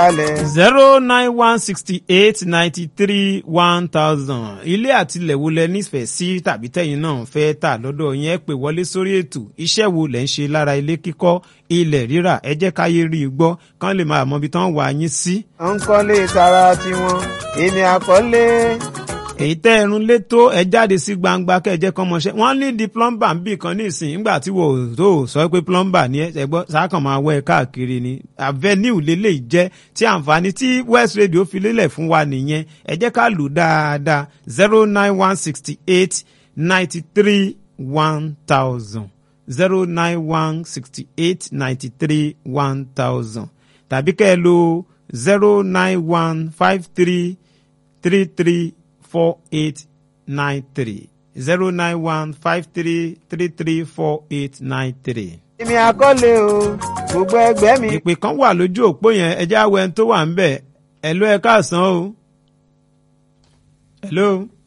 kalẹ̀. zero nine one sixty eight ninety three one thousand ilé àtilẹ̀ wo lẹ nífẹ̀ẹ́ sí tàbí tẹ̀yin náà fẹ́ tà lọ́dọ̀ yẹn pè wọlé sórí ètò iṣẹ́ wo lẹ̀ ń ṣe lára ilé kíkọ́ ilẹ̀ rírà ẹ jẹ́ káyé rí i gbọ́ kán lè máa mọ ibi tán wà yín sí. à ń kọ́lé tara tiwọn èmi àkọ́lé. èyí tẹ́ ẹrun lé tó ẹ jáde sí gbangba kẹ́ ẹ jẹ́ kán mọṣẹ́ wọ́n ní di plumber ń bì kan ní ìsìn nígbà tí wò ó tó sọ pé plumber ni ẹ ẹ gbọ́ sákàn máa wọ ẹ káàkiri ni avenue lélẹ̀ jẹ́ tí àǹfààní tí west radio fi lélẹ̀ fún wa nìyẹn ẹ jẹ́ ká lù dáadáa zero nine one sixty eight ninety three one thousand zero nine one sixty eight ninety three one thousand tàbí kẹ́ ẹ lo zero nine one five three three three four eight nine three zero nine one five three three three four eight nine three. èmi àkọ́lé o gbogbo ẹgbẹ́ mi. ìpè kan wà lójú òpó yẹn ẹ jẹ́ àwọ̀ ẹni tó wà ń bẹ̀ ẹ̀ ló ẹ káàsán o. hello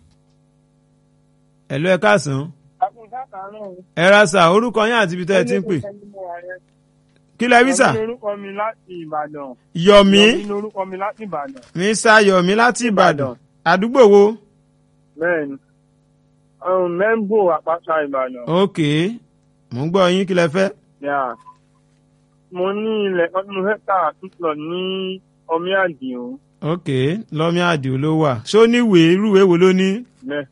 hello ẹ káàsán. ẹ ra sà orúkọ yín àti ibi tẹ́ ẹ ti ń pè. kí lẹ rí sà. Yọ̀mí lorúkọ mi láti Ìbàdàn. yọ̀mí Yọ̀mí lorúkọ mi láti Ìbàdàn. mr yọ̀mí láti ìbàdàn àdúgbò wo. Bẹ́ẹ̀ni. Um, Mẹ́ńbò àpáta Ìbàdàn. ok mò ń gbọ́ yín kí lẹ fẹ́. Yeah. Mo ní ilẹ̀ kan tí mo fẹ́ tà tútù ní ọmí àdìo. ok lọ́mí àdìo ló wà ṣó níwèé irúwèé wo ló ní. Bẹ́ẹ̀.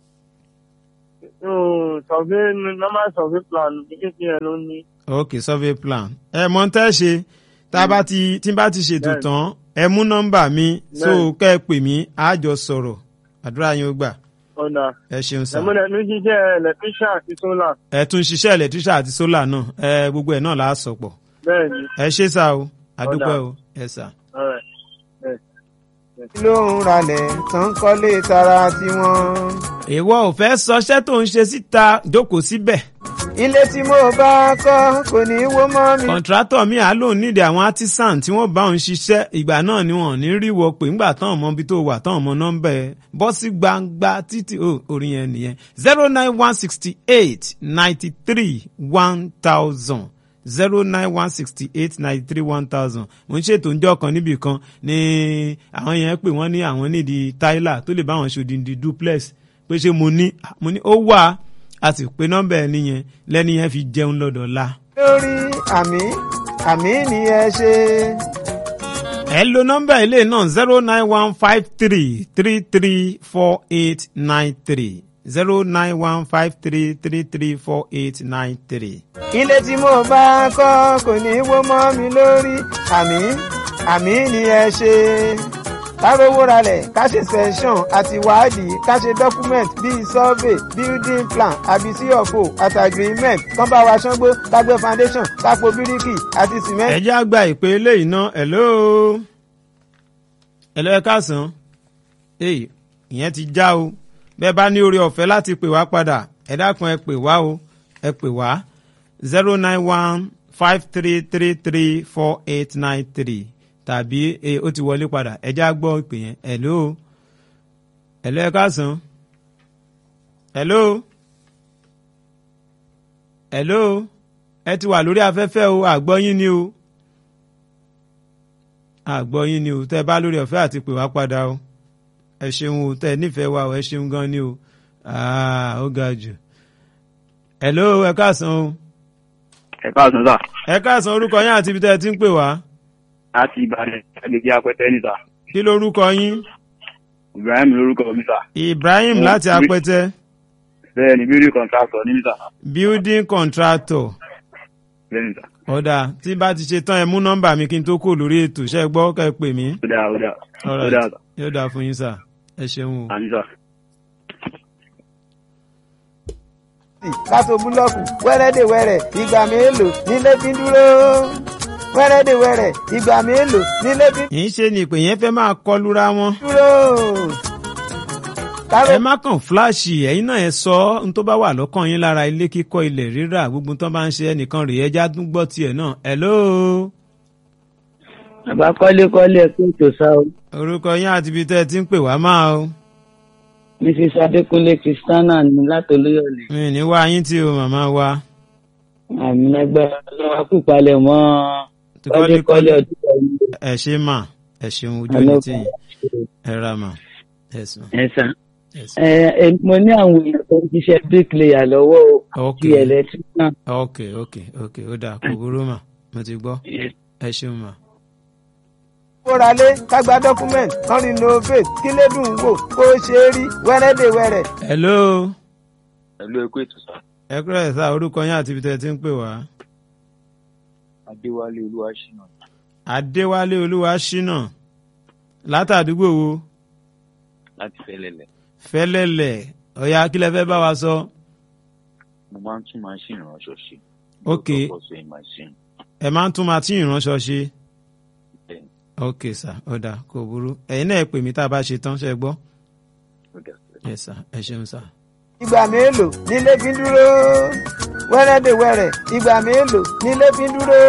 Um, Survey normal survey plan kékeré yẹn ló ní. ok survey plan ẹ mọ tẹ́ ṣe tá a bá ti tí n bá ti ṣètò Bẹ́ẹ̀ni. tán ẹ mú nọ́mbà mi so Bẹ́ẹ̀ni. kẹ́ ẹ pè mí á jọ sọ̀rọ̀ àdúrà yín ó gbà Ọ̀dà. ẹ ṣeun sá Ẹ̀múlẹ̀ ní jíjẹ́ electrician àti solar. ẹ tún ṣiṣẹ́ electrician àti solar náà ẹ gbogbo ẹ̀ náà là á sọ pọ̀ Bẹ́ẹ̀ni. ẹ ṣe sá o àdúpẹ́ Ọ̀dà. o ẹ sá. All right. kí ló ń ralẹ̀ tó ń kọ́lé tara tiwọn. ìwọ ò fẹ́ sọṣẹ́ tó ń ṣe síta jókòó síbẹ̀ ilé tí mo bá kọ́ kò ní í wó mọ́ mi. kọ̀ǹtrátọ̀ mi à lóun nídìí àwọn artisan tí wọ́n bá òun ṣiṣẹ́ ìgbà náà ni wọ́n ò ní rí wọ pé ńgbà tán ọmọ ibi tó wà tán ọmọ nọ́mbà ẹ̀ bọ́ sí gbangba títí ó orin yẹn nìyẹn zero nine one sixty eight ninety three one thousand zero nine one sixty eight ninety three one thousand mo ń ṣètò ǹjọ́ kan níbì kan ní àwọn yẹn pé wọ́n ní àwọn nídìí tyler tó lè bá àwọn ṣòdìdì duplex pé ṣé mo ní mo ní ó wà á sì pé nọ́mbà ẹ̀ nìyẹn lẹ́ni yẹn fi jẹun lọ́dọ̀ la. lórí àmì àmì ni ẹ ṣe. ẹ lo nọ́mbà ilé náà zero nine one five three three three four eight nine three zero nine one five three three three four eight nine three. ilé tí mo bá kọ́ kò ní í wó mọ́ mi lórí àmì àmì ni ẹ ṣe. ká rówó ralẹ̀ ká ṣe session àti wádìí ká ṣe document bíi survey building plan àbí cfo àti agreement kán bá wa ṣángbó ká gbé foundation ká po bíríkì àti cement. ẹ já gba ìpè eléyìí náà hello hello ẹ káàsán èyí ìyẹn ti já o bẹ́ẹ̀ bá ní oore ọ̀fẹ́ láti pè wá padà ẹ dákun ẹ pè wá o ẹ pè wá zero nine one five three three three four eight nine three tàbí e ó ti wọlé padà ẹ já gbọ́ ìpè yẹn hello hello ẹ káàsán hello hello ẹ ti wà lórí afẹ́fẹ́ o àgbọ́yín ni o àgbọ́yín ni o tẹ́ ẹ bá lórí ọ̀fẹ́ àti pè wá padà o ẹ ṣeun o tẹ́ ẹ nífẹ̀ẹ́ wa o ẹ ṣeun gan ni o Ah, ó ga jù hello ẹ káàsán o ẹ káàsán sà ẹ káàsán orúkọ yín àti ibi tẹ́ ẹ ti ń pè wá láti ìbàdàn agbègbè apẹtẹ ní sà kí lorúkọ yín ibrahim lórúkọ mi sà Ibrahim Mm, láti bí- apẹtẹ bẹ́ẹ̀ ni building contractor ní sà building contractor bẹ́ẹ̀ ni sà ọ̀dà tí bá ti ṣe tán ẹ mú nọ́mbà mi kí n tó kò lórí ètò ṣe gbọ́ kẹ́ ẹ pè mí ó dáa ó dáa ó Alright. dáa sà yóò dáa fún yín sà ẹ ṣeun o. àní sà. ká so búlọ́ọ̀kù wẹ́rẹ́dẹ̀wẹ́rẹ́ ìgbà mélòó nílé fi ń dúró. wẹ́rẹ́dẹ̀wẹ́rẹ́ ìgbà mélòó nílé fi ń yìí ṣe ni ìpè yẹn fẹ́ máa kọlura wọn. dúró. ká ẹ má kàn fúláàṣì ẹ̀yin náà ẹ sọ ọ́ n tó bá wà lọ́kàn yín lára ilé kíkọ́ ilẹ̀ rírà gbogbo tó bá ń ṣe ẹnìkan rèé ẹja tún gbọ́ tiẹ̀ náà hello bàbá kọ́lékọ́lé ẹ kó ètò sá o orúkọ yín àti ibi tẹ́ ẹ ti ń pè wá máa o mrs adékúnlé kristiana ní látòlóyọlé mi ní wá yín tí o màmá wa àmì ẹgbẹ́ ọlọ́wà kúpalẹ̀ mọ́ Ti kọ́lékọ́lé. kọ́lékọ́lé ọdún ẹ ṣe mà ẹ ṣeun ojú Hello. ẹni tí yín ẹ ra mà ẹ sùn ẹ sà ẹ sùn. ẹ ẹ mo ní àwọn èèyàn tó ń ṣiṣẹ́ bricklayer lọ́wọ́ o ok ti electrician. ok ok ok ó dáa kò burú mà mo ti gbọ́ ẹ ṣeun mà. kóralé kágbá document kan renovate kí lédùn wò kó ṣe é rí wẹ́rẹ́dẹ̀wẹ́rẹ́. hello Ẹ̀lú ẹ̀kú ètò sá. ẹ kúrò ẹ̀ sá orúkọ yín àti ibi tẹ́ ẹ ti ń pè wá. Adéwálé Olúwaṣínà. adéwálé olúwa ṣínà látàdúgbò wo Láti Fẹ́lẹ́lẹ̀. fẹ́lẹ́lẹ̀ ọ̀yà kílẹ̀ fẹ́ bá wa sọ. Mo máa ń tún máṣíìnì ránṣọ ṣe. Ok. Lọ́sọ̀ọ̀sẹ̀ máṣíìnì. ẹ máa ń tún mátíìnì ìránṣọ ṣe. Bẹ́ẹ̀ni, ok sà ó dáa kò burú ẹ̀yin náà ẹ pè mí tá a bá ṣe tán ṣe gbọ́. ó dà sí. ẹ sà ẹ ṣeun sà. ìgbà mélòó nílé fi ń dúró wẹ́rẹ́dẹ̀wẹ́rẹ́ ìgbà mélòó nílé fi ń dúró.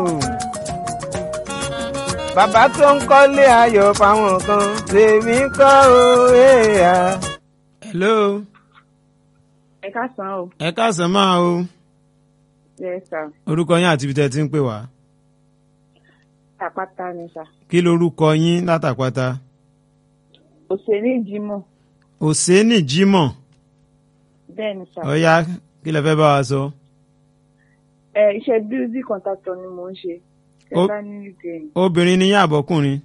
bàbá tó ń kọ́lé ayọ̀ fáwọn kan tèmi ń kọ́ o èèyà. hello ẹ káàsán o ẹ káàsán máa o yes sir orúkọ yín àti ibi tẹ́ ẹ ti ń pè wá. àpáta ni sà kí lorúkọ yín látàpáta. òṣèré ìjímọ̀ òsénì jímọ̀ bẹ́ẹ̀ ni sà ọ̀yà kí lẹ fẹ́ bá wa sọ. ẹ iṣẹ́ bíúdì kọ̀ǹtàtọ̀ ni mò ń ṣe Ó- ẹ̀ka ní ìgbẹ̀yìn obìnrin ni yín àbọ̀kùnrin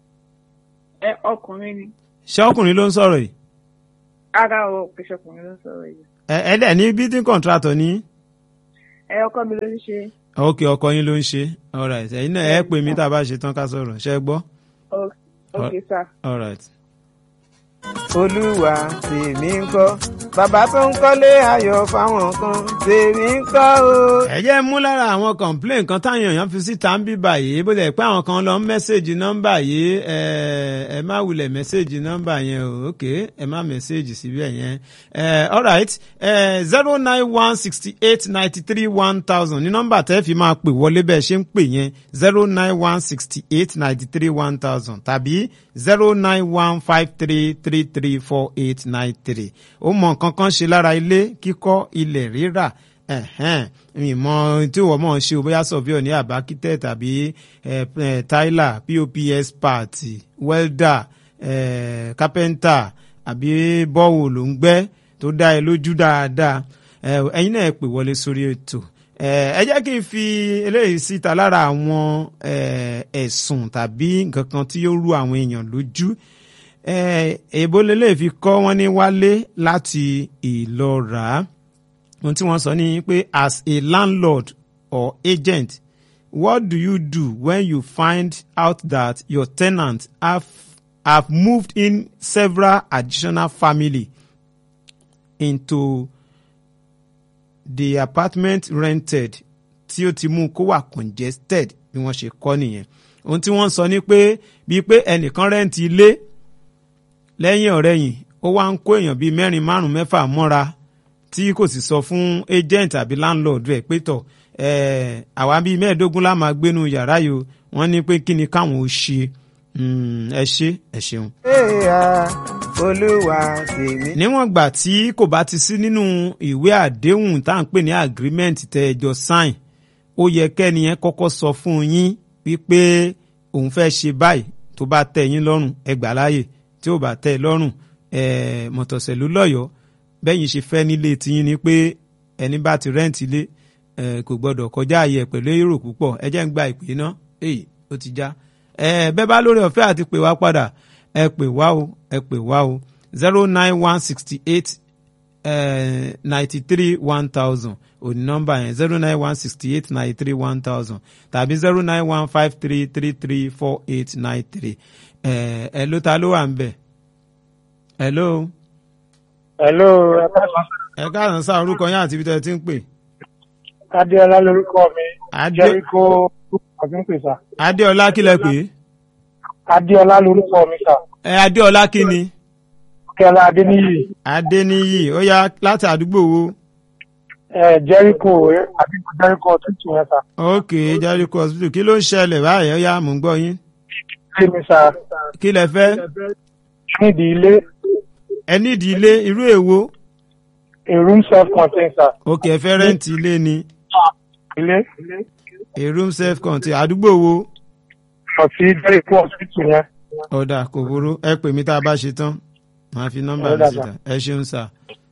ẹ ọkùnrin ni ṣé ọkùnrin ló ń sọ̀rọ̀ yìí. ara o pèsè ọkùnrin ló ń sọ̀rọ̀ yìí ẹ ẹ dẹ̀ ní building contractor ní. ẹ ọkọ mi ló ń ṣe ok ọkọ yín ló ń ṣe alright ẹ̀yin náà ẹ pè mí tá a bá ṣe tán ká sọ̀rọ̀ ṣe gbọ́ o- ok sà alright. olúwa tèmi ń kọ́ bàbá tó ń kọ́lé ayọ̀ fáwọn kan tèmi ń kọ́ o. ẹ jẹ́ mú lára àwọn complain kan táwọn èèyàn fi síta ń bí báyìí bó lẹ̀ pé àwọn kan lọ ń mẹ́sẹ̀gì nọ́mbà yìí ẹ ẹ má wulẹ̀ mẹ́sẹ̀gì nọ́mbà yẹn o ok ẹ má mẹ́sẹ̀gì síbẹ̀ yẹn ẹ alright ẹ zero nine one sixty eight ninety three one thousand ní nọ́mbà tẹ́ fi máa pè wọlé bẹ́ẹ̀ ṣe ń pè yẹn zero nine one sixty eight ninety three one thousand tàbí zero nine one five three three three four eight nine three ó mọ nǹkan kan ṣe lára ilé kíkọ́ ilẹ̀ rírà ẹ̀hẹ́n ìmọ̀ tí wọ́n mọ̀ ṣe o bóyá surveyor ní àbá kítẹ̀ tàbí eh, eh, tyler pops part welder eh, carpenter àbí bọ́wò ló ń gbẹ́ tó dá ẹ lójú dáadáa Eh, ẹ̀yin náà ẹ pè wọlé sórí ètò Eh, ẹ jẹ́ kí n fi eléyìí síta lára àwọn eh, ẹ̀sùn tàbí nǹkan kan tí ó rú àwọn èèyàn lójú Eh, èèbó lélẹ̀ fi kọ́ wọ́n ní wálé láti ìlọ́ra ohun tí wọ́n sọ ni pé as a landlord or agent what do you do when you find out that your tenant have have moved in several additional family into the apartment rented tí ó ti mú kó wà congested bí wọ́n ṣe kọ́ nìyẹn ohun tí wọ́n sọ ni pé bíi pé ẹnìkan rẹ́ǹtì ilé lẹ́yìn ọ̀rẹ́yìn ó wá ń kó èèyàn bíi mẹ́rin márùn-ún mẹ́fà mọ́ra tí kò sì sọ fún agent àbí landlord rẹ̀ pé tọ̀ eh, àwa bíi mẹ́ẹ̀ẹ́dógún la máa gbénu yàrá yìí o wọ́n ní pé kí ni káwọn ò ṣe Mm, ẹ ṣe ẹ ṣeun. èèyà olúwa tèmi. níwọ̀n gbà tí kò bá ti sí nínú ìwé àdéhùn tá à ń pè ní agreement tẹ ẹjọ́ sign ó yẹ kẹ́ni yẹn kọ́kọ́ sọ fún yín wípé òun fẹ́ ṣe báyìí tó bá tẹ́ yín lọ́rùn ẹ gbà láàyè tí ò bá tẹ́ ẹ lọ́rùn ẹ mọ̀tọ̀sẹ̀lú lọ́yọ̀ọ́ bẹ́yìn ṣe fẹ́ nílé tiyín ni pé ẹni bá ti rẹ́ǹtì ilé ẹ kò gbọ́dọ̀ kọjá ààyè ẹ̀ pẹ̀lú èrò púpọ̀ ẹ jẹ́ ń gba ìpè náà èyí ó ti já ẹ bẹ́ẹ̀ bá lórí ọ̀fẹ́ àti pè wá padà ẹ pè wá o ẹ pè wá o zero nine one sixty eight ninety three one thousand òní nọ́mbà yẹn zero nine one sixty eight ninety three one thousand tàbí zero nine one five three three three four eight nine three ẹ ẹ ló ta ló wà ń bẹ̀ hello hello ẹ káàsán ẹ káàsán sáà orúkọ yín àti ibi tẹ́ ẹ ti ń pè adéọlá lorúkọ mi Adé- jẹríkó ọdún pè sá adéọlá kí lẹ pè é adéọlá lorúkọ mi sá ẹ adéọlá kí ni kẹlá adéníyì adéníyì ó yá láti àdúgbò wo ẹ jẹríkó àdúgbò jẹríkó tútù yẹn sá ok jericho hospital kí ló ń ṣẹlẹ̀ báyìí ó yá mò ń gbọ́ yín ilé mi sá kí lẹ fẹ́ nídìí ilé ẹ nídìí ilé irú èwo a room self contained sá ok ẹ fẹ́ rẹ́ǹtì ilé ni ilé a room self contained àdúgbò wo kàn sí jẹ́ríkò hospital yẹn. ọ̀dà kò burú ẹ pè mí tá a bá ṣe tán màá fi nọ́mbà mi Ọ̀dà, síta ẹ ṣeun sà.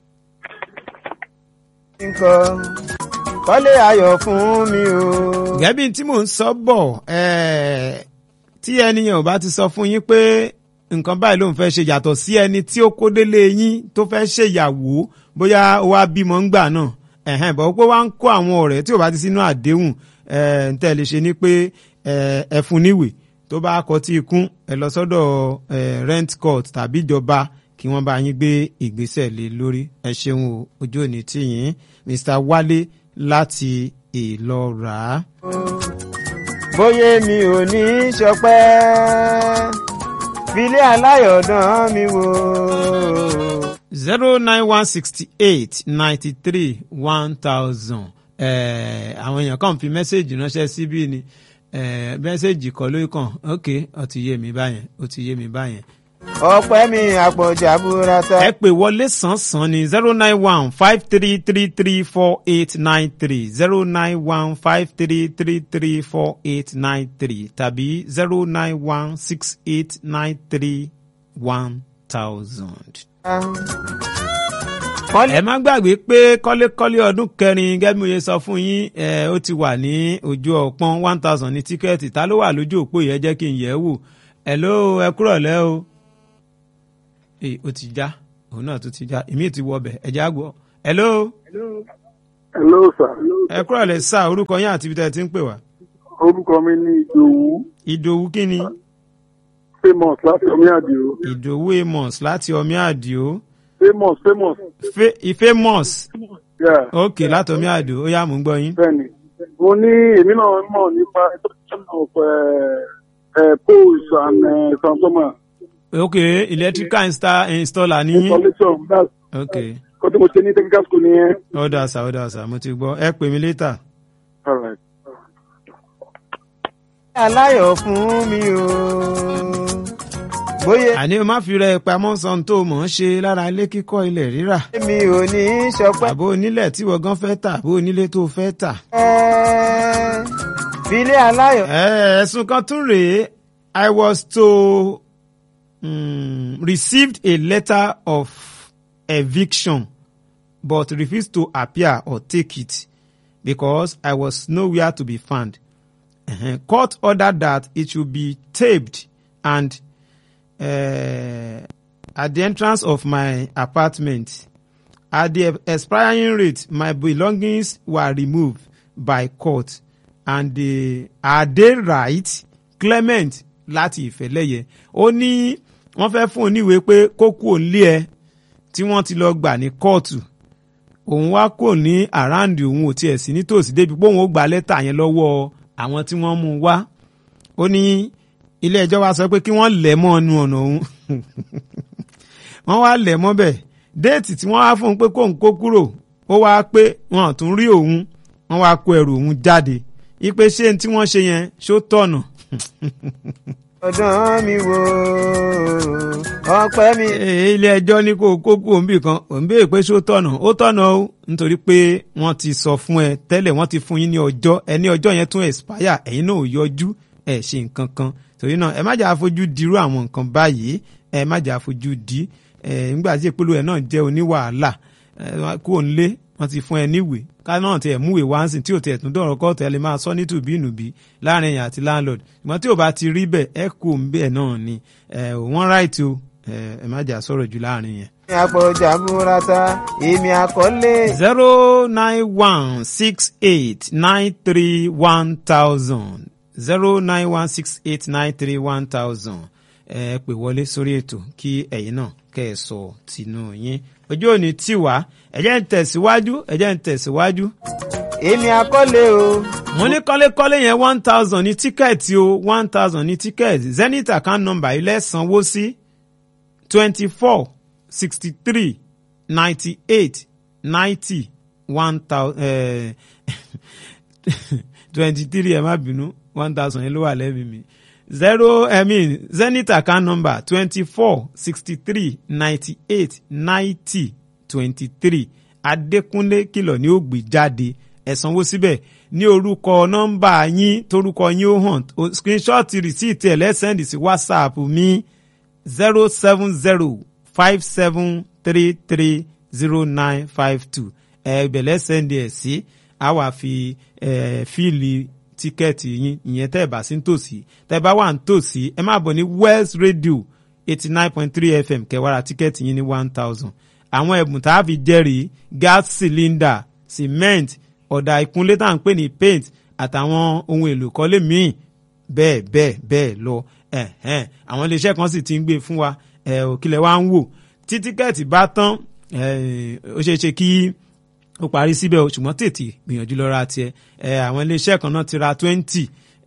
nǹkan kọ́lé ayọ̀ fún mi o. gẹ́bí tí mò ń sọ bọ̀ ẹ̀, tí ẹni yẹn ò bá ti sọ fún yín pé nǹkan báyìí ló ń fẹ́ ṣe yàtọ̀ sí ẹni tí ó kó délé yín tó fẹ́ ṣèyàwó bóyá ó wá bímọ ńgbà náà ẹ̀hẹ́n bọ̀ pé wá ń kó àwọn ọ̀rẹ́ tí ò bá ti sínú àdéhùn ẹ̀, ń tẹ́ lè ṣe ni pé ẹ̀, ẹ fún níwèé tó bá kọ tí ikún ẹ lọ sọ́dọ̀ ẹ̀, rent court tàbí ìjọba kí wọ́n bá yín gbé ìgbésẹ̀ lé lórí ẹ ṣeun o ojú òní tì yín Mr. Wálé láti Ìlọ́ra. bóyá mi ò ní í ṣọpẹ́ filé aláyọ̀dán mi wò. zero nine one sixty eight ninety three one thousand àwọn èèyàn kàn fi mẹ́sẹ̀gì ránṣẹ́ síbí ni eh, mẹ́sẹ̀gì kọ́ ló kàn ok ó ti yé mi báyẹn ó ti yé mi báyẹn. ọpẹ́ mi àpọ̀jà burata. ẹ pè wọlé sàn-sàn ní zero nine one five three three three four eight nine three zero nine one five three three three four eight nine three tàbí zero nine one six eight nine three one thousand ẹ má gbàgbé pé kọ́lékọ́lé ọdún kẹrin gẹ́gẹ́ bí mo ṣe sọ fún yín ẹ ó ti wà ní ojú ọpọ́n one thousand ní tíkẹ́ẹ̀tì ta ló wà lójú òpó yẹn jẹ́ kí n yẹ̀ ẹ́ wò ẹ ló ẹ kúrọ̀ lẹ́ o ee ó ti já òun náà tó ti já èmi ti wọ ọbẹ̀ ẹ já gbọ́ ẹ ló hello sir ẹ kúrọ̀ lẹ́ sá orúkọ yín àti ibi tẹ́ ẹ ti ń pè wá. orúkọ mi ní ìdòwú ìdòwú kí ni famous láti omi àdìo ìdòwú amos láti ọmí àdìo famous famous ifeamos yeah ok láti ọmí àdìo ó yá mò ń gbọ́ yín. bẹ́ẹ̀ni mo ní èmi náà mọ̀ nípa education of uh, uh, poles and uh, transformer ok electrical insta installer ní yín. installation that's ok kó tí mo ṣe ní technical school nìyẹn. ọ̀dà sà ọ̀dà sà mo ti gbọ́ ẹ pè mí létà. all right. aláyọ̀ fún mi o. bóyá àní o má fi rẹ pamọ́ san tó mọ̀ ọ́n ṣe lára ilé kíkọ́ ilẹ̀ rírà. mi ò ní í ṣọpẹ́. àbó onílẹ̀ tí wọ́n gan fẹ́ tà àbó onílé tó fẹ́ tà. filé aláyọ̀. ẹ ẹ̀sùn kan tún rèé I was to um, received a letter of eviction but refused to appear or take it because I was nowhere to be found. Uh-huh. Court ordered that it should be taped and uh, at the entrance of my apartment. At the expiring rate, my belongings were removed by court and they, are they right? Clement láti ìfẹ́lẹ́yẹ ó ní wọ́n fẹ́ fún un níwèé pé kó kú òǹlé ẹ tí wọ́n ti lọ gbà ní kóòtù òun wá kò ní àráǹdì òun ò tiẹ̀ sí nítòsí débi pé òun ó gba lẹ́tà yẹn lọ́wọ́ àwọn tí wọ́n mú un wá ó ní ilé ẹjọ́ wa sọ pé kí wọ́n lẹ̀ mọ́ ọnu ọ̀nà òun wọ́n wá lẹ̀ mọ́ bẹ̀ déètì tí wọ́n wá fún un pé kóun kó kúrò ó wá pé wọn ò tún rí òun wọ́n wá kó ẹrù òun jáde ipe ṣé tí wọ́n ṣe yẹn ṣó tọ̀nà ọ̀dán mi wò ọpẹ́ mi. Ee, ilé ẹjọ́ ní kó o kó kú òǹbì kan òǹbì pé ṣó tọ̀nà ó tọ̀nà o nítorí pé wọ́n ti sọ fún ẹ tẹ́lẹ̀ wọ́n ti fún yín ní ọjọ́ ẹ ní ọjọ́ yẹn tún expire ẹ̀yin náà ò yọjú ẹ̀ ṣe nǹkan kan torí náà ẹ má jà fojú dirú àwọn nǹkan báyìí ẹ má jà fojú di ẹ nígbà tí ìpolówó ẹ náà jẹ́ oníwàhálà ẹ kú òǹlé wọ́n ti fún ẹ níwèé ká náà tiẹ̀ múwèé wá ń sìn tí ò tiẹ̀ tún dọ̀rọ̀ kọ́ọ̀tù ẹ lè máa sọ ní tùbínùbí láàrin ẹ̀yìn àti landlord ṣùgbọ́n tí ò bá ti rí bẹ́ẹ̀ ẹ kú òun bẹ́ẹ̀ náà ni ẹ wọ́n ráìtì o ẹ ẹ má jà sọ̀rọ̀ jù láàrin yẹn. èmi àpọ̀jà burata èmi àkọlé. zero nine one six eight nine three one thousand zero nine one six eight nine three one thousand ẹ pè wọlé sórí ètò kí ẹ̀yin náà kẹ́ ẹ sọ tinú yín ojú òní tì wá ẹ jẹ́ ń tẹ̀síwájú ẹ jẹ́ ń tẹ̀síwájú. èmi àkọlé o. mo ní kọ́lékọ́lé yẹn one thousand ní tíkẹ́ẹ̀tì o one thousand ní tíkẹ́ẹ̀tì zenith account number ilé sanwó sí twenty four sixty three ninety eight ninety one thousand twenty three ẹ má bínú one thousand yẹn ló wà lẹ́bi mi zero i mean zenith account number twenty four sixty three ninety eight ninety twenty three adékúnlé kìlọ̀ ní ó gbé jáde ẹ sanwó síbẹ̀ ní orúkọ nọ́mbà yín torúkọ yín ó hàn O- screenshot receipt ẹ̀ lẹ́sẹ̀ndì sí whatsapp mi zero seven zero five seven three three zero nine five two ẹ ìbẹ̀lẹ̀ sẹ́ndì ẹ̀ sí a wà fi ẹ fíìlì tíkẹ́ẹ̀tì yín ìyẹn tẹ́ ẹ̀ bá sí ń tòsí tẹ́ ẹ bá wà ń tòsí ẹ máa bọ̀ ní West Radio eighty nine point three FM kẹwàrà tíkẹ́ẹ̀tì yín ní one thousand àwọn ẹ̀bùn tá a fi jẹ́rìí gas cylinder cement ọ̀dà ìkúnlé tá à ń pè ní paint àtàwọn ohun èlò kọ́lé míì bẹ́ẹ̀ bẹ́ẹ̀ bẹ́ẹ̀ lọ ẹ̀hẹ́n àwọn iléeṣẹ́ kan sì ti ń gbé fún wa ẹ̀ òkìlẹ̀ wa ń wò tí tíkẹ́ẹ̀tì bá tán ẹ̀, ó ṣeé ṣe kí ó parí síbẹ̀ o ṣùgbọ́n tètè gbìyànjú lọ ra tiẹ̀ ẹ̀, àwọn iléeṣẹ́ kan náà ti ra twenty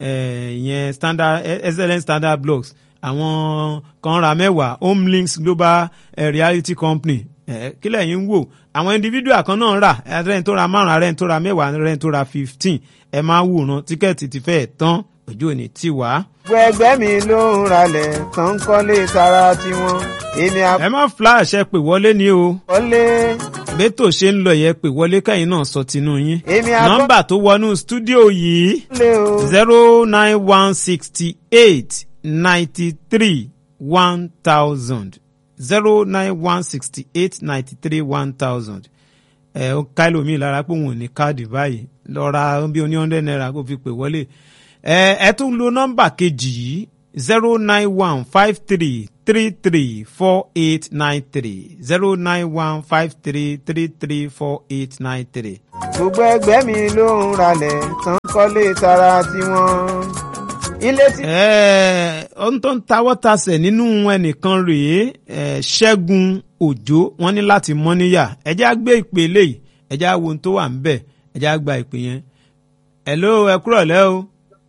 ìyẹn standard excellent standard blocks àwọn kan ra mẹ́wàá home links global eh, reality company eh, kílẹ̀ yín ń wò àwọn individual kan náà rà ẹ̀rẹ́ni tó ra márùn-ún ẹ̀rẹ́ni tó ra mẹ́wàá ẹ̀rẹ́ni tó ra fifteen ẹ máa wòran tíkẹ́ẹ̀tì ti fẹ́ẹ̀ tán ojú ò ní tì wá. gbogbo ẹgbẹ́ mi ló ń ralẹ̀ tó ń kọ́lé tara tiwọn èmi ẹ má flash ẹ pè wọlé ní o àkọlé bẹ́tò ṣe ń lọ yẹ pè wọlé kẹ́yìn náà sọ tinú yín. èmi àkọlé nọ́mbà tó wọnú stúdíò yìí o zero nine one sixty eight ninety three one thousand zero nine one sixty eight ninety three one thousand ẹ ó ká ẹlòmíì lára pé òun ò ní káàdì báyìí lọ ra bí oní hundred naira kó fi pè wọlé ẹ ẹ tún lo nọ́mbà kejì yìí zero nine one five three three three four eight nine three zero nine one five three three three four eight nine three. gbogbo ẹgbẹ́ mi ló ń ralẹ̀ tó ń kọ́lé tara tiwọn ilé tí. Ẹ, ohun tó ń tawọ́ tasẹ̀ nínú ẹnìkan rèé ẹ, ṣẹ́gun òjò wọ́n ní láti mọ́ níyà ẹjẹ́ á gbé ìpè eléyìí ẹjẹ́ á wo ohun tó wà ń bẹ̀ ẹjẹ́ á gba ìpè yẹn. hello ẹ kúrọ̀ lẹ́ o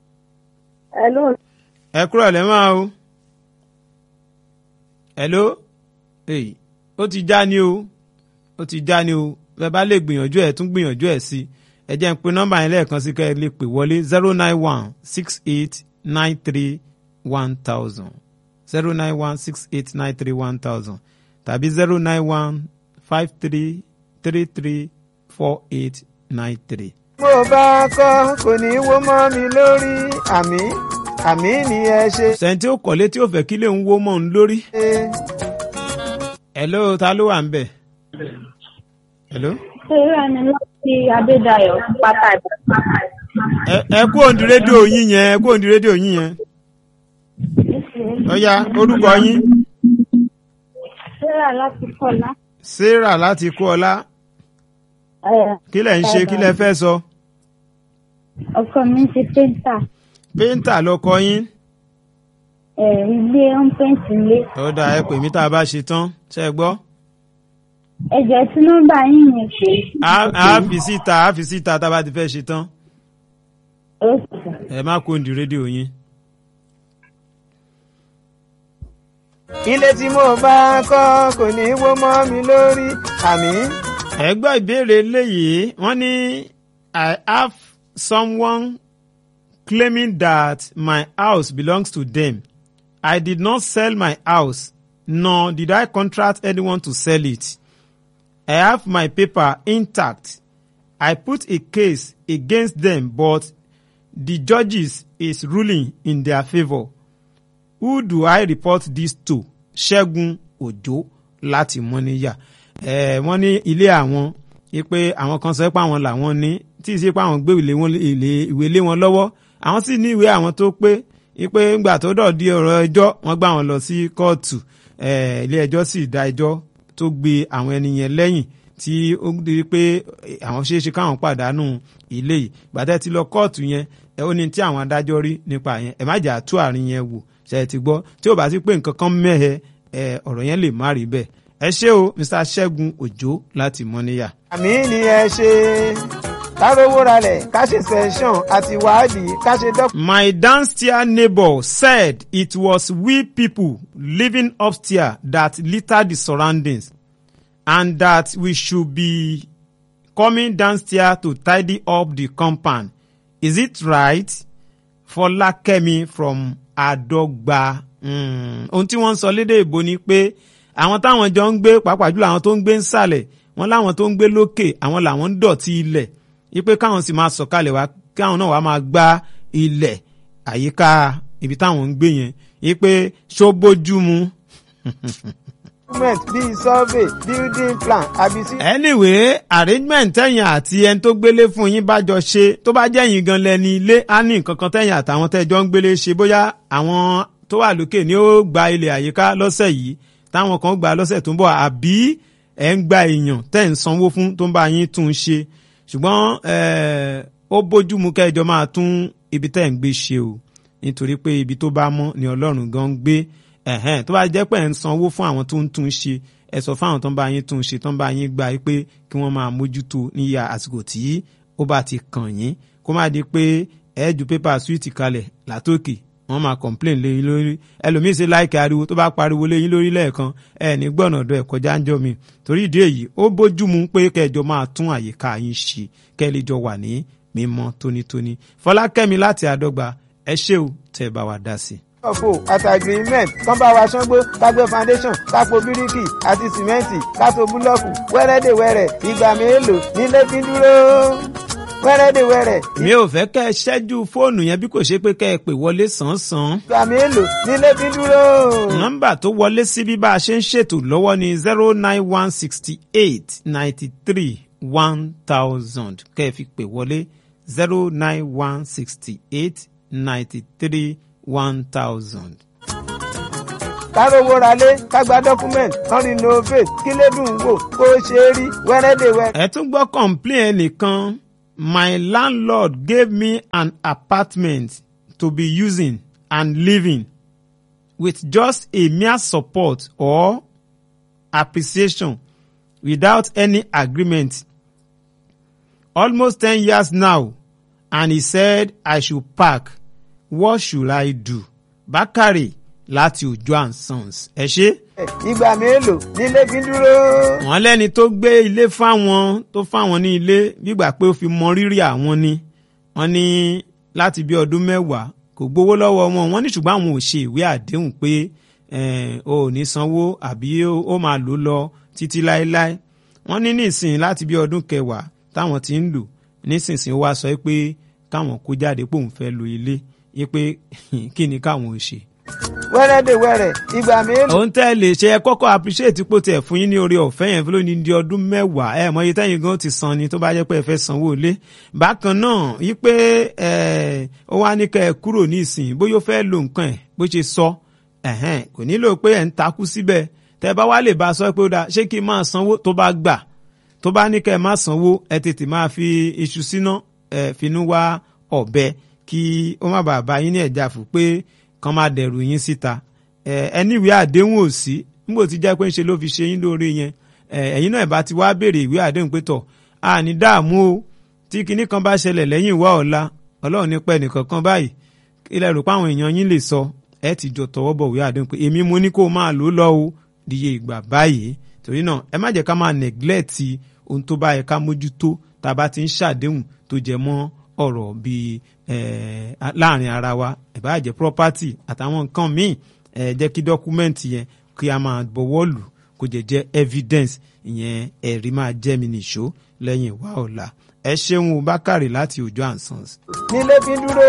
Hello. ẹ kúrọ̀ lẹ́ máa o. hello èyí ó ti já ni o ó ti já ni o bẹ́ẹ̀ bá lè gbìyànjú ẹ̀ tún gbìyànjú ẹ̀ sí ẹ jẹ́ ń pe nọ́mbà yẹn lẹ́ẹ̀kan sí kẹ́ ẹ lè pè wọlé zero nine one six eight nine three one thousand zero nine one six eight nine three one thousand tàbí zero nine one five three three three four eight nine three. mo bá kọ́ kò ní wó mọ́ mi lórí àmì àmì ni ẹ ṣe. sẹ́ńtì ó kọ́lé tí ó fẹ́ kí lè ń wó mọ́ ń lórí. hello ta ló wà ń bẹ̀. hello. Ṣé ni láti Adédayọ̀ pátá ìbàdàn? ẹ ẹ kú òǹdí rédíò yín yẹn ẹ kú òǹdí rédíò yín yẹn. ọ̀ya orúkọ yín. Ṣé láti Kọ́lá? sarah láti kú ọlá kí lẹ̀ ń ṣe kí lẹ̀ fẹ́ sọ. Ọkọ mi ṣe péńtà. péńtà lọkọ yín. Ilé ń pèntì ilé. ọ̀dà ẹ pè mí tá a bá ṣe tán ṣe é gbọ́. Ẹ̀jẹ̀ tí nọ́mbà yín yẹn pé. a a fi síta a fi síta tá a bá ti fẹ́ ṣe tán. Ó sì sà. ẹ má kó òǹdí rédíò yín. ilé tí mo bá kọ́ kò ní wó mọ́ mi lórí àmì. ẹ gbọ́ ìbéèrè eléyìí wọ́n ní I have someone claiming that my house belongs to them. I did not sell my house nor did I contract anyone to sell it. I have my paper intact. I put a case against them but the judges is ruling in their favour. Who do I report this to? Ṣẹ́gun Òjó láti Mọ́níyà. Ẹ wọ́n ní ilé àwọn pé àwọn kan sọ pé àwọn làwọn ní tí ì sí pé àwọn gbé ìwé wọn ilé- ìwé lé wọn lọ́wọ́. Àwọn sì ní ìwé àwọn tó pé pé ńgbà tó dọ̀ di ọ̀rọ̀ ẹjọ́ wọ́n gbà wọ́n lọ sí kóòtù. Ẹ, Ilé ẹjọ́ sì dá ẹjọ́ tó gbé àwọn ẹni yẹn lẹ́yìn tí ó di pé àwọn ṣeéṣe káwọn pàdánù ilé yìí gbàtẹ́ ti lọ kóòtù yẹn ẹ ó ní tí àwọn adájọ́ rí nípa yẹn ẹ má jà tú àárín yẹn wò ṣe é ti gbọ́ tí ó bá sí pé nǹkan kan mẹ́hẹ ẹ ọ̀rọ̀ yẹn lè má rí bẹ́ẹ̀ ẹ ṣé o Mr. Ṣẹ́gun Òjó láti Mọ́níyà. àmì ni ẹ ṣe kárówó ralẹ̀ ká ṣe sẹ́ṣọ̀n àti wádìí ká ṣe dọ́kítà. My downstairs neighbor said it was we people living upstairs that littered the surroundings and that we should be coming downstairs to tidy up the compound. Is it right? Fọlákẹ́mi from Adọ́gba. Mm. Ohun tí wọ́n ń sọ lédè ìbò ni pé àwọn táwọn jọ ń gbé pàápàá jùlọ àwọn tó ń gbé nsàlẹ̀ wọ́n láwọn tó ń gbé lókè àwọn làwọn ń dọ̀tí ilẹ̀ ipe káwọn sì máa sọ̀kalẹ̀ wá káwọn náà wàá máa gba ilẹ̀ àyíká ibi táwọn ń gbé yẹn yí pé ṣó bójú mu. document bíi survey building plan àbí sí. anyway arrangement tẹ̀yìn àti ẹni tó gbélé fún yín bá jọ ṣe tó bá jẹ́ yín gan lẹ́ni ilé á ní nǹkan kan tẹ̀yìn àtàwọn tẹ́jọ́ ń gbélé ṣe bóyá àwọn tó wà lókè ni ó gba ilẹ̀ àyíká lọ́sẹ̀ yìí táwọn kan gba lọ́sẹ̀ tó ń bọ̀ àbí ẹ̀ ń gba èèyàn tẹ̀ ń sanwó fún tó ń bá yín tún un ṣe ṣùgbọ́n eh, ó bójú mu kẹjọ máa tún ibi tẹ́ ń gbé ṣe o nítorí pé ibi tó bá mọ́ ni ọlọ́run gan ń gbé ẹ̀hẹ́n tó bá jẹ́ pé ẹ̀ ń sanwó fún àwọn tó ń tún un ṣe ẹ sọ fáwọn tó ń bá yín tún un ṣe tó ń bá yín gbà pé kí wọ́n máa mójútó níyà àsìkò tí ó bá ti kàn yín kó má di pé ẹ ju pépà súwìtì kalẹ̀ látòkè wọ́n máa complain lé yín lórí ẹlòmíín ṣe láìkẹ́ ariwo tó bá pariwo lé yín lórí lẹ́ẹ̀kan ẹ ní gbọ̀nà ọ̀dọ̀ ẹ̀ kọjá ń jọ mi torí ìdí èyí ó bójú mu pé kẹjọ máa tún àyíká yín ṣe kẹ́ lè jọ wà ní mímọ́ tónítóní fọlákẹ́mi láti àdọ́gba ẹ ṣé o tẹ́ ẹ bá wa dá sí i ọ̀fọ̀ àti agreement kán bá wa ṣángbó kágbé foundation kápò bíríkì àti sìmẹ́ǹtì kátó búlọ́ọ̀kù wẹ́rẹ́dẹ̀wẹ́rẹ́ ìgbà mélòó nílé fi ń dúró wẹ́rẹ́dẹ̀wẹ́rẹ́ mi ò fẹ́ kẹ́ ẹ ṣẹ́jú fóònù yẹn bí kò ṣe pé kẹ́ ẹ pè wọlé sàn-án ìgbà mélòó nílé fi ń dúró. nọ́mbà tó wọlé sí bí bá a ṣe ń ṣètò lọ́wọ́ ni zero nine one sixty eight ninety three one thousand kẹ́ ẹ fi pè wọlé zero nine one sixty eight ninety three one thousand. kárówó ralé kágbá document kán renovate kílé dùn wò kó ṣe é rí wẹ́rẹ́dẹ̀wẹ́rẹ́. ẹ tún gbọ́ complain ẹnìkan my landlord gave me an apartment to be using and living with just a mere support or appreciation without any agreement almost ten years now and he said I should pack what should I do? Bákàrè láti Òjó and Sons. Ẹ ṣé. ìgbà mélòó nílé fi ń dúró. Wọ́n lẹ́ni tó gbé ilé fáwọn tó fáwọn ní ilé gbígbà pé ó fi mọ rírì àwọn ni. Wọ́n ní láti bí ọdún mẹ́wàá kò gbowó lọ́wọ́ wọn. Wọ́n ní ṣùgbọ́n àwọn ò ṣe ìwé àdéhùn pé o ò ní sanwó àbí ó máa lò lọ títí láéláé. Wọ́n ní nísìnyí láti bí ọdún kẹwàá táwọn ti ń lò nísinsìnyí wá sọ pé káwọn kó jáde pòun fẹ́ lo ilé yí pé kí ni káwọn ò ṣe. wẹ́rẹ́dẹ̀wẹ́rẹ́ ìgbà mélòó. òun tẹ́ lè ṣe ẹ kọ́kọ́ appreciate pò tẹ̀ fún yín ní orí ọ̀fẹ́ yẹn fún lónìí di ọdún mẹ́wàá ẹ mọ iye tẹ́yìn gan ti san ni tó bá jẹ́ pé ẹ fẹ́ sanwó ilé. bákan náà yí pé ó wá ní kẹ́ ẹ kúrò ní ìsìn bóyá ó fẹ́ lo nǹkan ẹ̀ bó ṣe sọ kò nílò pé ẹ̀ ń takú síbẹ̀ tẹ́ bá wá lè bá a sọ pé ó dáa ṣé kí n máa sanwó tó bá gbà tó bá ní kẹ́ ẹ má sanwó ẹ tètè máa fi iṣu síná ẹ finú wá ọ̀bẹ kí ó má bàa bá yín ní ẹ̀já fún pé kàn máa dẹ̀rù yín síta ẹni ìwé àdéhùn ò sí níbo tí jẹ́ pé ń ṣe ló fi ṣe yín lóore yẹn ẹ̀yin náà bá ti wá béèrè ìwé àdéhùn pé tọ̀ a ní dààmú o tí kinní kan bá ṣẹlẹ̀ lẹ́yìn ìwá ọ̀la ọlọ́run ní pẹ́ nìkan kan báyìí ilẹ̀ rò pé àwọn èèyàn yín lè sọ ẹ ti jọ tọwọ́ bọ̀ ìwé àdéhùn pé èmi mo ní kó máa lò ó lọ o díye ìgbà báyìí torí náà ẹ má jẹ́ ká máa neglect ohun tó bá yẹ ká mójútó tá a bá ti ń ṣàdéhùn tó jẹ mọ́ ọ̀rọ̀ bíi láàrin ara wa ìbáàjẹ́ property àtàwọn nǹkan míì jẹ́ kí dọ́kúmẹ́ǹtì yẹn kí a máa bọ̀wọ́ lù kó jẹ́ jẹ́ evidence ìyẹn ẹ̀rí máa jẹ́ mi nìṣó lẹ́yìn ìwà ọ̀la ẹ ṣeun bákàrè láti Òjó and Sons. nílé fi dúró.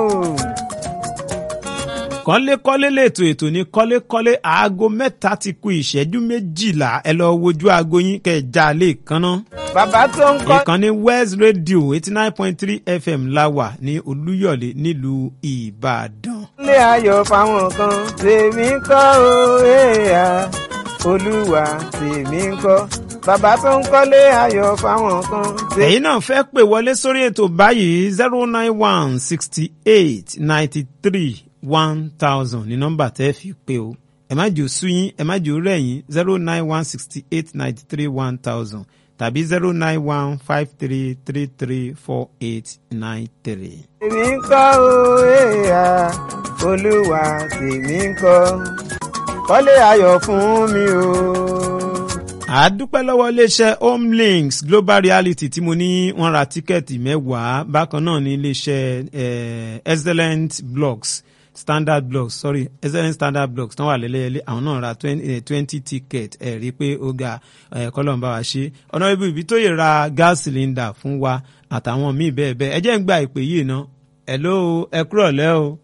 kọ́lékọ́lé lètò ètò ní kọ́lékọ́lé aago mẹ́ta ti kù ìṣẹ́jú méjìlá ẹ lọ wojú aago yín kẹ́ ẹ já lè kánná. bàbá tó ń kọ́. ìkànnì West Radio eighty nine point three FM la wà ní Olúyọ̀lé nílùú Ìbàdàn. ilé ayọ̀ fáwọn kan tèmi ń kọ́ o èèyàn olúwa tèmi ń kọ́ bàbá tó ń kọ́lé ayọ̀ fáwọn kan. ẹ̀yin náà fẹ́ pè wọlé sórí ètò báyìí zero nine one sixty eight ninety three one thousand ní nọ́mbà tẹ́ fi pé o ẹ má jò sú yín ẹ má jò rẹ̀ yín zero nine one sixty eight ninety three one thousand tàbí zero nine one five three three three four eight nine three. tèmi ń kọ́ o èèyàn olúwa tèmi ń kọ́ kọ́lé ayọ̀ fún mi o. àdúpẹ́ lọ́wọ́ iléeṣẹ́ homelinks global reality tí mo ní wọ́n ra tíkẹ́ẹ̀tì mẹ́wàá bákan náà ní iléeṣẹ́ eh, excellent blogs standard blogs sorry excellent standard blogs tán wà lẹ́lẹ́yẹlé àwọn náà ra twenty ticket ẹ̀ rí i pé ó ga kọ́lọ́n bá wa ṣe ọ̀nà ibi ibi tó yẹ ra gas cylinder fún wa àtàwọn míì bẹ́ẹ̀ bẹ́ẹ̀ ẹ jẹ́ ń gba ìpè yìí ná hello ẹ kúrọ̀ lẹ́ o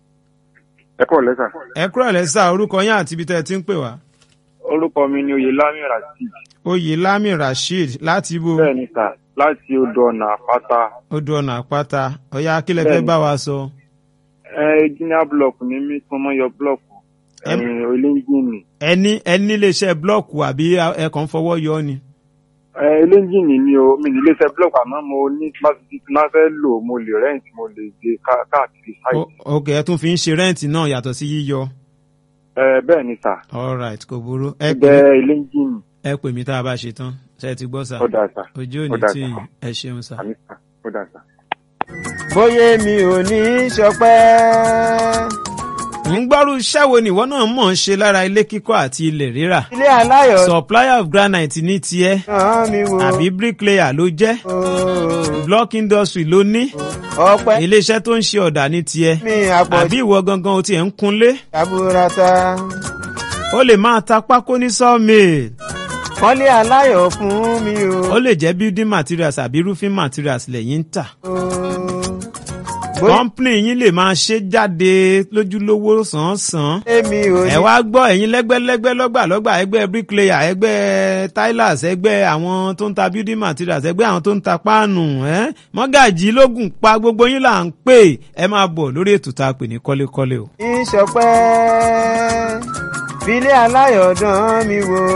ẹ kọ́ lẹ́sà. ẹ kúrọ̀ lẹ́ sà orúkọ yín àti ibi tẹ́ ẹ ti ń pè wá. orúkọ mi ni oyelami rasheed oyè lami rasheed láti ibo bẹ́ẹ̀ ni sà láti odò ọ̀nà àpáta odò ọ̀nà àpáta ọ̀yá kílẹ̀ fẹ́ Bẹ́ẹ̀ni. bá wa sọ. ẹ junior block ní mí tí wọ́n yọ block Em- ẹ̀yìn olóńgìnì ẹni ẹni iléeṣẹ́ blọọkù àbí ẹ kàn ń fọwọ́ yọ ni. ẹ olóńgìnì ni o mi ní iléeṣẹ́ block àmọ́ mo ní pásítì tí máa fẹ́ lò mo lè rent mo lè gbé ká- káàkiri O- site ok ẹ tún fi ń ṣe rẹ́ǹtì náà yàtọ̀ sí yíyọ. ẹ bẹ́ẹ̀ ni sà alright kò burú ẹ pè ẹgbẹ́ olóńgìnì ẹ pè mí tá a bá ṣe tán ṣe ti gbọ́ sà ó dà sà ojú ó òní dà tí sà yín ẹ ṣeun sà. àmì sà ó dà sà. bóyá mi ò ní í ṣọpẹ́. ń gbọ́rú iṣẹ́ wo nìwọ náà mọ̀ ń ṣe lára ilé kíkọ́ àti ilẹ̀ rírà. ilé aláyọ̀ supplier of granite ní tiẹ̀ náà mi wò. àbí bricklayer ló jẹ́ Ooo, block industry ló ní ọpẹ́ iléeṣẹ́ tó ń ṣe ọ̀dà ní tiẹ̀ mi àpọ̀jù àbí ìwọ gangan o tiẹ̀ ń kunlé àbúrata. ó lè máa ta pákó ní sawmill kọ́lé aláyọ̀ fún mi o. ó lè jẹ́ building materials àbí roofing materials lẹ́yìn ń tà. Ooo, bóyá company yín lè máa ṣe jáde lójúlówó sàn-án mi ò ní ẹ wá gbọ́ ẹ̀yin lẹ́gbẹ́lẹ́gbẹ́ lọ́gbàlọ́gbà ẹgbẹ́ bricklayer ẹgbẹ́ tilers ẹgbẹ́ àwọn tó ń ta building materials ẹgbẹ́ àwọn tó ń ta páànù ẹ́ mọ́gàjì lógún pa gbogbo yín là ń pè ẹ máa bọ̀ lórí ètò tá a pè ní kọ́lékọ́lé o. í ṣọpẹ́. filé aláyọ̀ dán mi wò.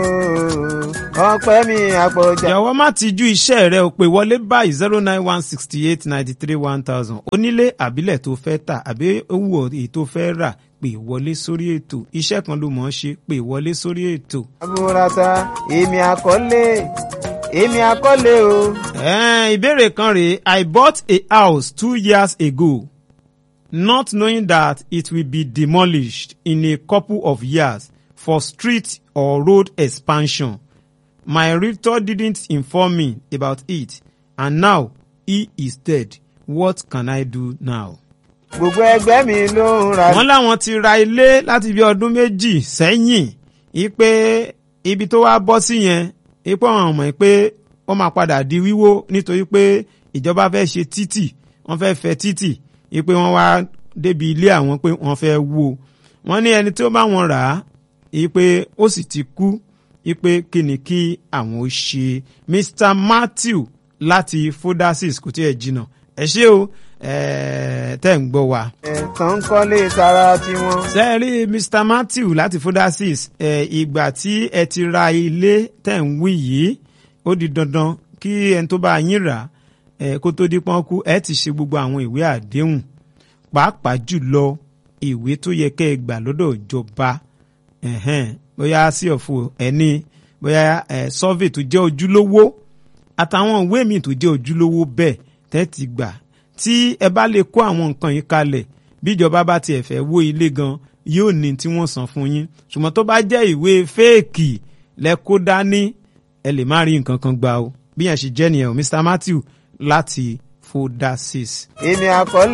ọpẹ́ mi àpọ̀jà. jọ̀wọ́ má ti ju iṣẹ́ rẹ o pé wọlé báyìí zero nine one sixty eight ninety three one thousand onílé àbílẹ̀ tó fẹ́ tà àbí owó èyí tó fẹ́ rà pè wọlé sórí ètò iṣẹ́ kan ló mọ̀ ọ́ ṣe pè wọlé sórí ètò. àbúrata èmi àkọ́lé èmi àkọ́lé o. Ẹ̀ẹ́n, ìbéèrè kan rèé I bought a house two years ago not knowing that it will be demolished in a couple of years for street or road expansion. My realtor didn't inform me about it and now he is dead. What can I do now? gbogbo ẹgbẹ́ mi ló ń ra. wọ́n láwọn ti ra ilé láti bí ọdún méjì sẹ́yìn ipe ibi tó wá bọ́ sí yẹn ipò àwọn ọmọ pé ó máa padà di wíwó nítorí pé ìjọba fẹ́ ṣe títì wọ́n fẹ́ fẹ́ títì ipe wọ́n wá débi ilé àwọn pé wọ́n fẹ́ wó wọ́n ní ẹni tí ó bá wọn rà á ipe ó sì ti kú ipe kí ni kí àwọn ó ṣe Mr Matthew láti fodasis kò tí ẹ jìnnà ẹ ṣé o ẹ tẹ́ ń gbọ́ wa ẹ̀tàn ń kọ́lé tara tiwọn. ṣe rí Mr Matthew láti fodasis ẹ ìgbà tí ẹ ti ra ilé tẹ̀ ń wí yìí ó di dandan kí ẹni tó bá yín rà ẹ kó tó di pọ́nkú ẹ ti ṣe gbogbo àwọn ìwé àdéhùn pàápàá jùlọ ìwé tó yẹ kẹ́ ẹ gbà lọ́dọ̀ ìjọba ẹ̀hẹ́n, bóyá sí ọ̀fọ̀ ẹni bóyá ẹ survey tó jẹ́ ojúlówó àtàwọn ìwé míì tó jẹ́ ojúlówó bẹ́ẹ̀ tẹ́ ti gbà tí ẹ bá lè kó àwọn nǹkan yìí kalẹ̀ bíjọba bá tiẹ̀ fẹ́ wó ilé gan yóò ní tí wọ́n san fún yín ṣùgbọ́n tó bá jẹ́ ìwé fẹ́ẹ̀kì lẹ kó dání ẹ lè má rí nǹkan kan gbà o bí yẹn ṣe jẹ́ nìyẹn o Mr Matthew láti fodasis. èmi àkọ́lé.